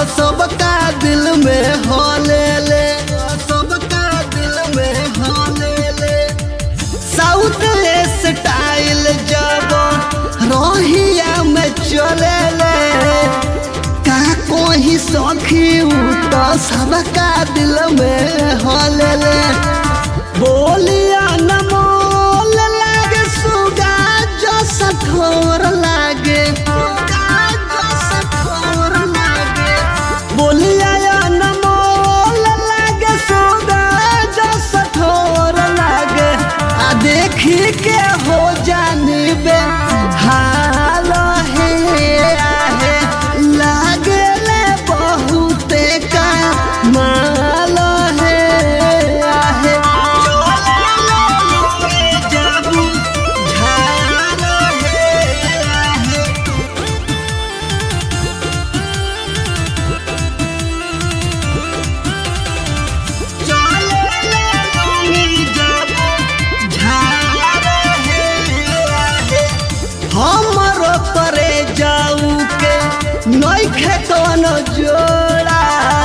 सबका दिल में हो ले ले सबका दिल में हो ले ले साउथ स्टाइल जब रोहिया में चले ले का कोई सखी उ तो सबका दिल में हो ले ले बोलिया न मोल लागे सुगा जो सठोर लागे सुगा जो सठोर लागे बोलिया या न मोल लागे सुगा जो सठोर लागे आ देखी के हो जानी बे हाल हे आहे लागे ले बहुते का माल हे आहे जाबू झाल हे आहे हमरो करे जाऊ के नइखे कोनो जोड़ा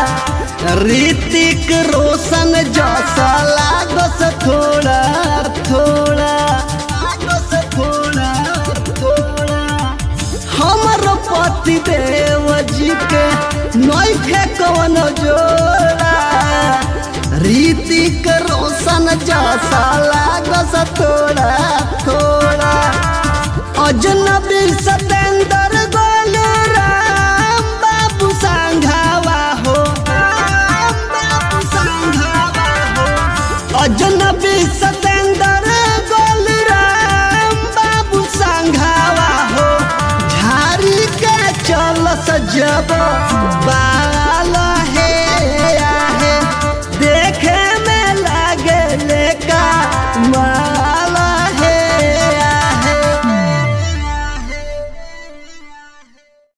ऋतिक रोशन जैसा लागस थोड़ा थोड़ा लागस थोड़ा थोड़ा हमरो पति देव जी के नइखे कोनो जोड़ा ऋतिक रोशन जैसा लागस थोड़ा थोड़ा अजनबी सतेंद्र गोलू राम बाबू संघावा हो राम बाबू संघावा हो अजनबी सतेंद्र गोलू राम बाबू संघावा हो झारी के चल सजब बा